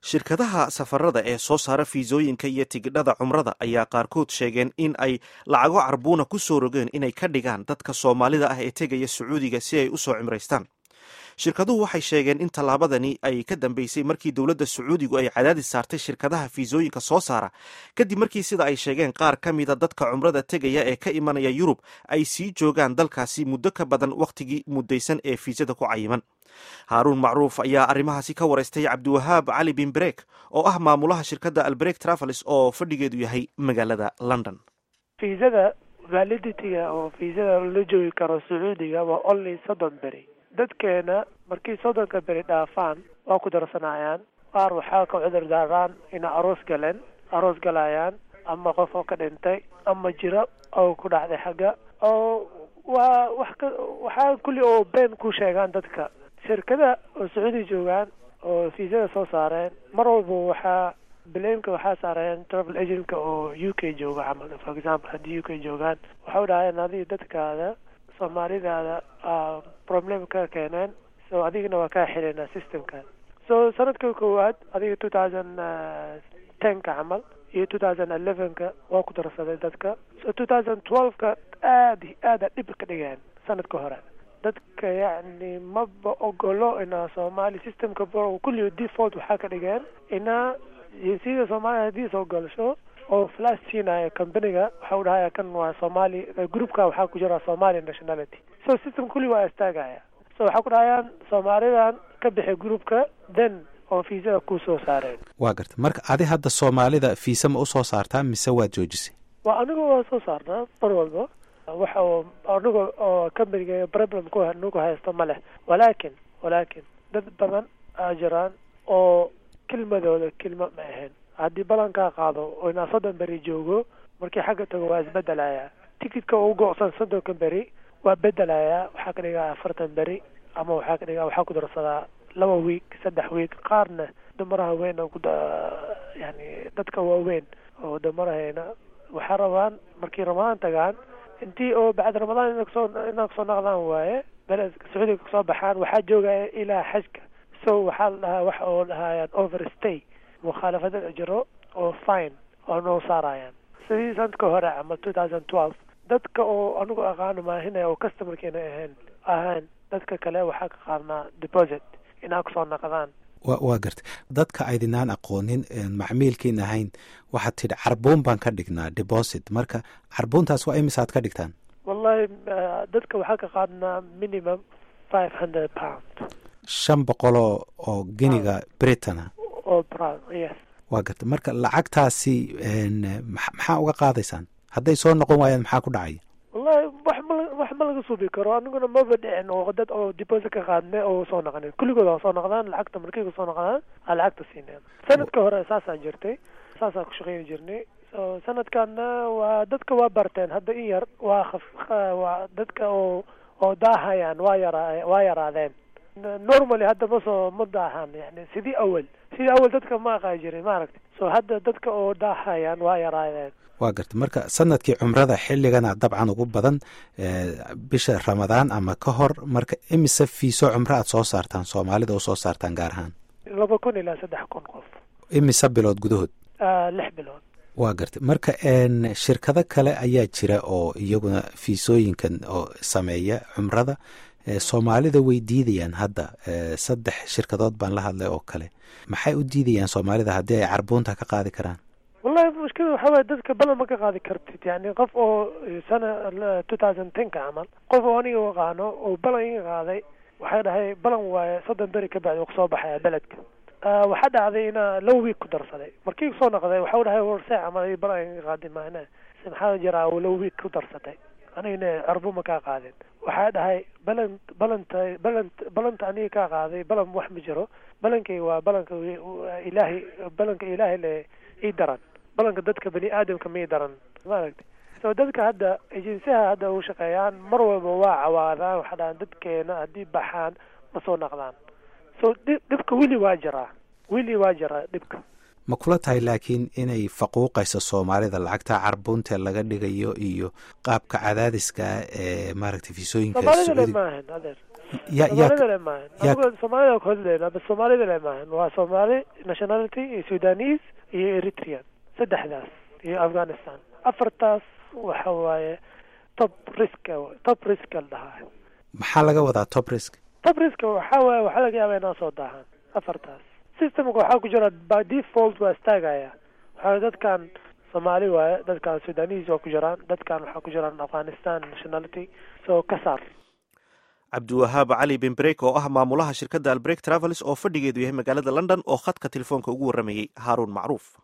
shirkadaha safarada ee soo saara fiisooyinka iyo tigidhada cumrada ayaa qaarkood sheegeen in ay lacago carbuuna ku soo rogeen inay ka dhigaan dadka soomaalida ah ee tegaya sacuudiga si ay u soo cimraystaan shirkaduhu waxay sheegeen in tallaabadani ay ka dambeysay markii dowladda sacuudigu ay cadaadis saartay shirkadaha fiisooyinka soo saara kadib markii sida ay sheegeen qaar ka mida dadka cumrada tegaya ee ka imanaya yurub ay sii joogaan dalkaasi muddo ka badan wakhtigii muddaysan ee fiisada ku cayiman haaruun macruuf ayaa arrimahaasi ka waraystay cabdiwahaab cali bin brek oo ah maamulaha shirkadda albrek travels oo fadhigeedu yahay magaalada london fiisada validitiga oo fiisada la joogi karo sacuudiga waa only soddon beri dadkeena markii soddonka beri dhaafaan waa ku darsanayaan qaar waxaa ka cudur daaraan ina aroos galeen aroos galayaan ama qof oo ka dhintay ama jiro oo ku dhacday xagga oo waa wax ka waxaa kulli oo been ku sheegaan dadka shirkada oo sacuudi joogaan oo fiisada soo saareen mar walba waxaa blameka waxaa saareen travel agentka oo u k jooga camal for example haddii u k joogaan waxa u dhahayeen adiga dadkaada soomaalidaada problem ka keeneen so adigana waa kaa xilaynaa systemka so sanadka koowaad adiga two thousand tenka camal iyo two thousand elevenka waa ku darsaday dadka so two thousand twelveka aad aada dhib ka dhigeen sanadka hore dadka yacni maba ogolo inaa soomaali systemka kulli default waxaa ka dhigeen inaa jinsiyada soomaaliya haddii soo galasho oo flash siinaya companiga waxa u dhahaya kan waa soomaali groupka waxaa ku jira somali nationality so system kulli waa istaagaya so waxaa ku dhahayaan soomaalidan ka bixi groupka then oo fiisada ku soo saareen waa garta marka adi hadda soomaalida fiisa ma usoo saartaa mise waad joojisay waa aniga waa soo saarnaa mar walba waxa uu aniga oo companiga problem ku nagu haysto ma leh walaakin walaakin dad badan aa jiraan oo kelmadooda kelma ma ahayn haddii balankaa qaado oo inaa soddon beri joogo markii xagga tago waa isbedelayaa ticketka u go-san soddonka beri waa bedelayaa waxaa ka dhigaa afartan beri ama waxaa ka dhigaa waxaa ku darsadaa laba week saddex week qaarna dumaraha weyn oo kuda yani dadka waaweyn oo dumarahayna waxaa rabaan markii ramadaan tagaan intii oo bacd ramadaan ina kasoo inaa kasoo naqdaan waaye bele sacuudiga kasoo baxaan waxaa joogaya ilaa xajka so waxaa la dhahaa waxa oo dhahayaan overstay mukhaalafada jiro oo fine oo noo saarayaan sidii sanadka hore camal two thousand twelve dadka oo anigu aqaano maahinaya oo customerkeena ahayn ahaan dadka kale waxaa ka qaadnaa deposit inaa kusoo naqdaan wa waa garta dadka aydinaan aqoonin macmiilkiin ahayn waxaad tidhi carbuun baan ka dhignaa deposit marka carbuuntaas waa imisaad ka dhigtaan wallahi dadka waxaa ka qaadnaa minimum five hundred pound shan boqoloo oo geniga britana oo brown yes waa garta marka lacagtaasi maxaa uga qaadaysaan hadday soo noqon waayaan maxaa ku dhacaya wallahi wax ma wax ma laga suubi karo aniguna maba dhicin oo dad oo deposit ka qaadne oo soo noqonin kulligood waa soo noqdaan lacagta markay kusoo noqdaan aa lacagta siineen sanadka hore saasaa jirtay saasaa ku shaqeyni jirnay so sanadkanna waa dadka waa barteen hadda in yar waa khaf waa dadka oo oo daahayaan waa yara waa yaraadeen normally hadda ma soo ma daahaan yani sidii awal sidii awal dadka ma aqaa jirin maaragta so hadda dadka oo daahayaan waa yaraadeen waa garta marka sanadkii cumrada xilligana dabcan ugu badan bisha ramadaan ama ka hor marka imise fiiso cumro aad soo saartaan soomaalida u soo saartaan gaar ahaan laba kun ilaa saddex kun qof imise bilood gudahood lix bilood waa garta marka shirkado kale ayaa jira oo iyaguna fiisooyinkan oo sameeya cumrada soomaalida way diidayaan hadda saddex shirkadood baan la hadlay oo kale maxay u diidayaan soomaalida haddii ay carbuunta ka qaadi karaan wallahi mushkilada waxaa waye dadka balan ma ka qaadi kartid yani qof oo sana two thousand tenka camal qof oo aniga aqaano oo balan iga qaaday waxay dhahay balan waaye soddon beri ka bacdi uu kasoo baxaya beledka waxaa dhacday inaa low week ku darsaday markii kusoo noqday waxa u dhahay warse camal balan iga qaadi maana maxaa jiraa oo low week ku darsatay anigana carbu ma kaa qaadin waxaa dhahay balan balanta balant balanta aniga kaa qaaday balan wax ma jiro balankayga waa balanka ilaahay balanka ilaahay le ii daran balanka dadka bani aadamka mii daran maaragta so dadka hadda ejensiyaha hadda u shaqeeyaan mar walba waa cawaadaan waxaa dhahaan dadkeena haddii baxaan ma soo naqdaan so dhibka weli waa jiraa weli waa jiraa dhibka ma kula tahay laakiin inay faquuqayso soomaalida lacagta carbunta laga dhigayo iyo qaabka cadaadiska ee maaragtay fiisooyinka soomaalida le sacuudi maahan adeer ya ya soomaalida le maahan ya- anigu soomaalida ka hadlayna bas soomaalida le maahan waa soomaali nationality iyo sudanese iyo eritrean saddexdaas iyo afghanistan afartaas waxa waaye top risk top risk la dhahaa maxaa laga wadaa top risk top risk waxa waaye waxaa laga yaabaa inaa soo daahaan afartaas systemka waxaa ku jira by default waa istaagaya waxaa dadkan soomaali waaye dadkan sudanese waa ku jiraan dadkan waxaa ku jiraan afghanistan nationality so ka saar cabdiwahaab cali bin brek oo ah maamulaha shirkadda albrek travels oo fadhigeedu yahay magaalada london oo khadka telefoonka ugu warramayey haaruun macruuf